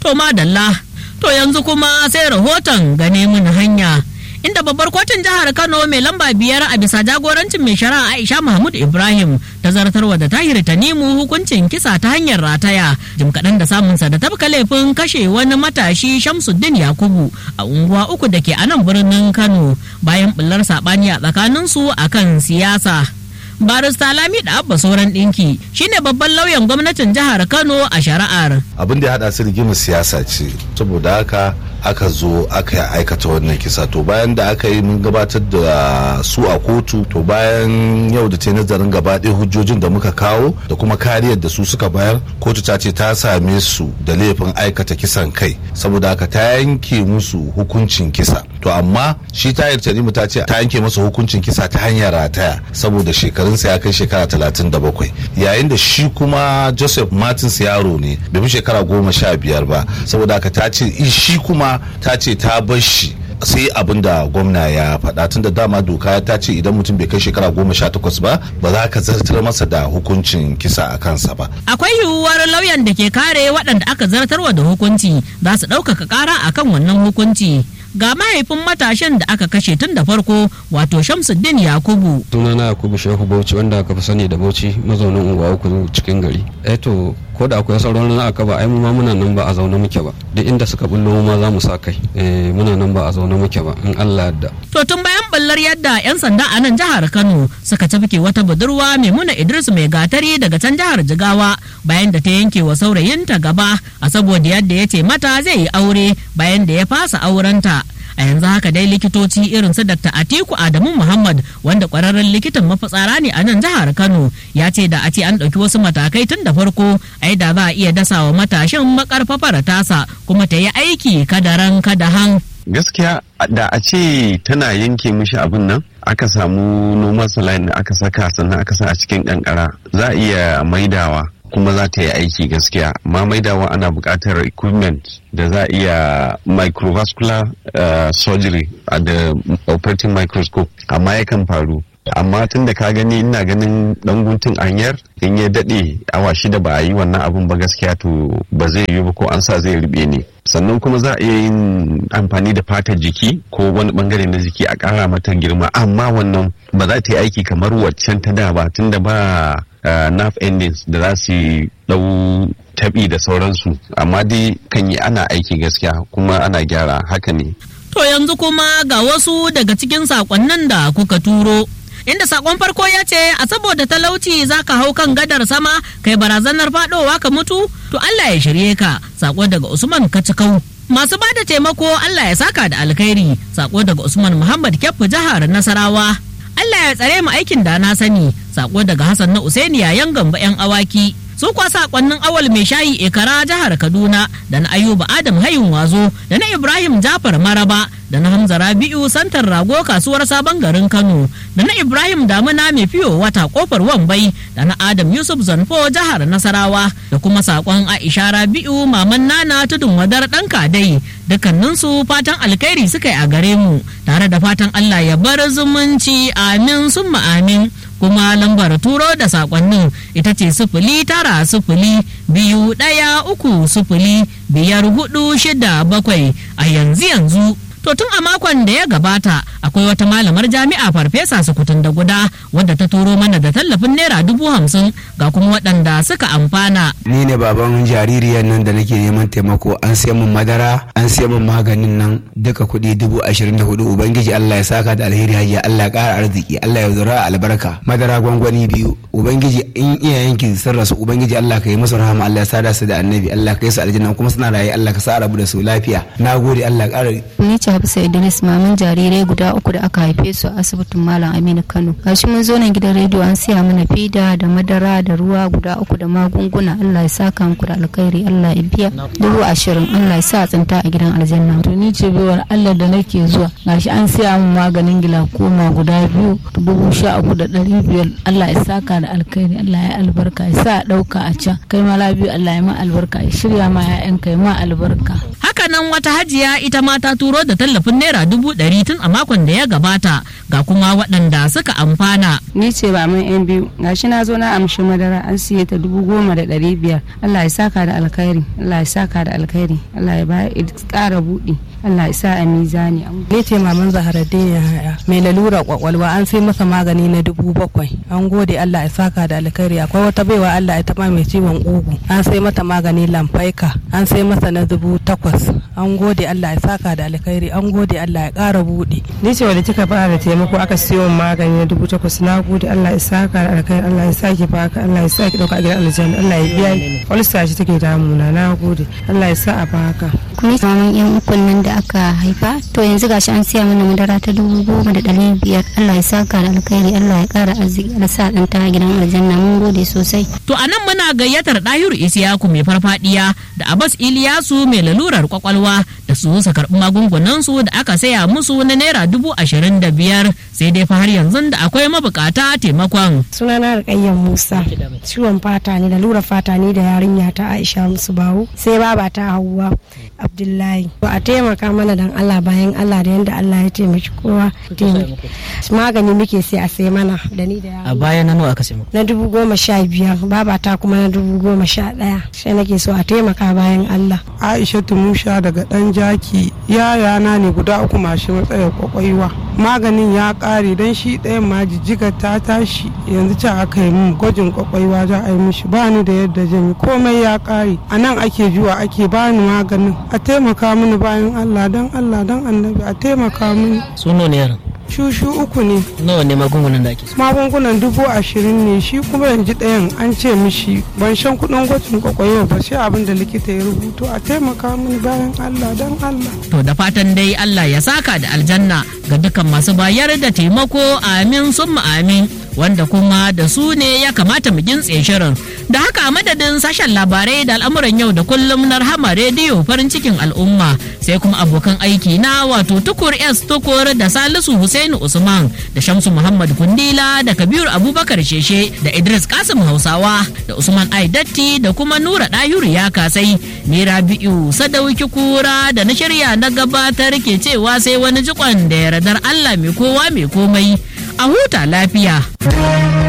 To madalla, to yanzu kuma sai rahoton gane mun hanya. Inda babbar kotun jihar Kano mai lamba biyar a bisa jagorancin mai shari'a Aisha Mahmud Ibrahim ta zartarwa da tahir Tanimu hukuncin kisa ta hanyar rataya jim kaɗan da samunsa da tabka laifin kashe wani matashi Shamsuddin Yakubu a unguwa uku da ke a nan birnin Kano bayan bullar saɓani a tsakaninsu akan siyasa. barista lami da abba sauran ɗinki shine babban lauyan gwamnatin jihar kano a shari'ar abin da ya haɗa su rigimar siyasa ce saboda haka aka zo aka aikata wannan kisa to bayan da aka yi mun gabatar da su a kotu to bayan yau da ta nazarin gaba ɗaya hujjojin da muka kawo da kuma kariyar da su suka bayar kotu ta ce ta same su da laifin aikata kisan kai saboda haka ta yanke musu hukuncin kisa to amma shi tayar tanimu ta ce ta yanke masa hukuncin kisa ta hanyar rataya saboda shekarunsa ya kai shekara talatin da bakwai yayin da shi kuma joseph martins yaro ne bai fi shekara goma sha biyar ba saboda haka ta ce shi kuma ta ce ta bar shi sai abin da gwamna ya faɗa tun da dama doka ta ce idan mutum bai kai shekara goma sha takwas ba ba za ka zartar masa da hukuncin kisa a kansa ba. Akwai yiwuwar lauyan da ke kare waɗanda aka zartarwa da hukunci za su ɗaukaka ƙara akan wannan hukunci. ga mahaifin matashin da aka kashe tun da farko wato shamsuddin yakubu sunana yakubu shehu bauchi wanda aka fi sani da bauchi mazaunin unguwa uku cikin gari eh to ko da akwai sauran na aka ba ai mu ma muna nan ba a zaune muke ba duk inda suka bullo mu ma za mu sa kai eh muna nan ba a zaune muke ba in Allah yadda to tun bayan ballar yadda yan sanda a nan jihar Kano suka tafke wata budurwa Maimuna Idris mai gatari daga can jihar Jigawa bayan da ta yanke wa saurayinta gaba a saboda yadda ya ce mata zai yi aure bayan da ya fasa aurenta a yanzu haka dai likitoci irin su Dr. Atiku Adamu Muhammad wanda kwararren likitan mafitsara ne a nan jihar Kano ya ce da a ce an ɗauki wasu matakai tun da farko ai da za a iya dasa wa matashin makarfafar tasa kuma ta yi aiki kadaran kadahan. gaskiya da a ce tana yanke mishi abin nan aka samu noman saline da aka saka sannan aka sa a cikin kankara za a iya maidawa kuma za ta yi aiki gaskiya ma maidawa ana buƙatar equipment da za a iya microvascular uh, surgery a da operating microscope amma yakan faru amma tun da ka gani ina ganin dan guntun anyar in ya daɗe awa shida ba a yi wannan abun ba gaskiya to ba zai yi ba ko an sa zai rube ne sannan kuma za a iya yin amfani da fatar jiki ko wani bangare na jiki a ƙara mata girma amma wannan ba za ta yi aiki kamar waccan ta da ba tunda ba uh, nerve endings da za su dau tabi da sauransu amma dai kan yi ana aiki gaskiya kuma ana gyara haka ne to yanzu kuma ga wasu daga cikin sakonnin da kuka turo inda sakon farko ya ce a saboda talauci za ka hau kan gadar sama kai barazanar fadowa ka mutu to Allah ya shirye ka sako daga Usman Kacikau masu bada taimako Allah ya saka da alkhairi sako daga Usman Muhammad Kyaffu jihar Nasarawa Allah ya tsare mu aikin da na sani sako daga Hassan na Usaini yayan gamba yan awaki su kwa sakonnin awal mai shayi ikara jihar Kaduna da na Ayuba Adam Hayun Wazo da na Ibrahim Jafar Maraba da na Hamza Rabi'u santar rago kasuwar sabon garin Kano da na Ibrahim Damuna mai fiyo wata kofar Wambai da na Adam Yusuf Zanfo jihar Nasarawa da kuma sakon Aisha Rabi'u maman Nana tudun wadar dan kadai dukkaninsu fatan alkhairi suka yi a gare mu tare da fatan Allah ya bar zumunci amin summa amin kuma lambar turo da sakonnin ita ce sifili tara sifili biyu ɗaya uku sifili biyar hudu shida bakwai a yanzu yanzu to tun a makon da ya gabata akwai wata malamar jami'a farfesa sukutun da guda wadda ta turo mana da tallafin naira dubu hamsin ga kuma waɗanda suka amfana ni ne baban jaririyar nan da nake neman taimako an sai min madara an sai min maganin nan duka kuɗi dubu ashirin da hudu ubangiji allah ya saka da alheri hajiya allah ya ƙara arziki allah ya zura albarka madara gwangwani biyu ubangiji in iyayenki sun rasu ubangiji allah ka yi musu rahama allah ya sada su da annabi allah ka yi su aljanna kuma suna raye allah ka sa rabu da su lafiya na gode allah ƙara ni ce hafsa idris maman jarirai guda uku da aka haife su a asibitin malam aminu kano gashi mun zo nan gidan rediyo an siya mana fida da madara da ruwa guda uku da magunguna allah ya saka muku da alkhairi allah ya biya dubu ashirin allah ya sa tsinta a gidan aljanna to ni ce baiwar allah da nake zuwa gashi an siya min maganin gilakoma guda biyu dubu sha uku da ɗari biyar allah ya saka da alkhairi allah ya albarka ya sa ɗauka a can kai ma labiyu allah ya ma albarka ya shirya ma 'ya'yanka ya ma albarka haka nan wata hajiya ita ma ta turo da tallafin naira dubu ɗari tun a makon da ya gabata ga kuma waɗanda suka amfana. Ni ce ba mun yan biyu gashi na zo na amshi madara an siye ta dubu goma da ɗari biyar Allah ya saka da alkhairi Allah ya saka da alkhairi Allah ya ba ƙara buɗi Allah ya sa a mizani. Ni ce maman Zaharaddin Yahaya mai lalura kwakwalwa an sai masa magani na dubu bakwai an gode Allah ya saka da alkhairi akwai wata baiwa Allah ya taɓa mai ciwon ugu an sai mata magani lamfaika an sai masa na dubu takwas an gode Allah ya saka da alkhairi an gode Allah ya ƙara buɗe. Ni ce wadda kika fara taimako aka siyo magani na dubu takwas na gode Allah ya saka da alkhairi Allah ya saki baka Allah ya saki ɗauka a gidan aljanna Allah ya biya wani sashi take damuna na gode Allah ya sa a baka. Kuma maman yan ukun nan da aka haifa to yanzu gashi an siya mana madara ta dubu goma da ɗari biyar Allah ya saka da alkhairi Allah ya ƙara arziki Allah sa ɗan ta gidan aljanna mun gode sosai. To a nan muna gayyatar ɗahiru Isiyaku mai farfadiya da Abbas Iliyasu mai lalurar kwakwalwa da su su karɓi magungunan su da aka saya musu na naira dubu ashirin da biyar sai dai fa har yanzu da akwai mabukata taimakon. Sunana Rukayyan Musa ciwon fata ne lura fata ne da yarinya ta Aisha musu bawo sai baba ta Hauwa Abdullahi. A taimaka mana dan Allah bayan Allah da yanda Allah ya taimaki kowa. Magani muke sai a sai mana da ni da A baya na nawa aka sai Na dubu goma sha biyar baba ta kuma na dubu goma sha ɗaya. Sai nake so a taimaka bayan Allah. Aisha Tumusha daga ɗan jaki yayana ne guda uku mashi matsayar kwakwaiwa. Maganin ya ƙare don shi ɗayan ma jijjiga ta tashi yanzu can aka yi min gwajin kwakwaiwa za a yi mishi ba ni da yadda zan yi komai ya ƙare a nan ake zuwa ake bani maganin a taimaka mini bayan Allah don Allah don annabi a taimaka mini. Suno ne yaran. Shushu uku ne. Nawa ne magungunan da ake Magungunan dubu ashirin ne shi kuma yanzu ɗayan an ce mishi ban shan kuɗin gwajin kwakwaiwa ba sai abin da likita ya rubuto a taimaka mini bayan Allah don Allah. To da fatan dai Allah ya saka da aljanna ga dukkan masu bayar da taimako amin summa amin. wanda kuma da su ne ya kamata mu gintse shirin da haka madadin sashen labarai da al'amuran yau da kullum na rahama rediyo farin cikin al'umma sai kuma abokan aiki na wato tukur s tukur da salisu Hussaini usman da shamsu muhammad kundila da kabiru abubakar sheshe da idris kasim hausawa da usman aidatti da kuma nura ɗahiru ya kasai ni rabi'u sadauki kura da na shirya na gabatar ke cewa sai wani jikon da yardar allah mai kowa mai komai a huta lafiya.